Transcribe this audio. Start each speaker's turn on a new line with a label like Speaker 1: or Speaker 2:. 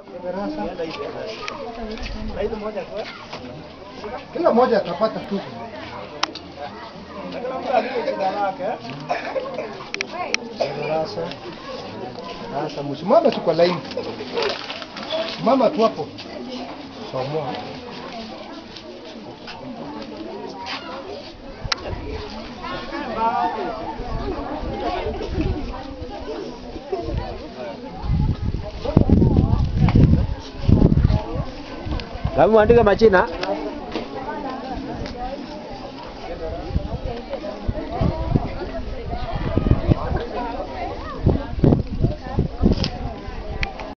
Speaker 1: Kila mmoja atapata tu. Darasa. Sasa msimame tu kwa laini. Mama tu hapo. Somo.
Speaker 2: Kama uandike majina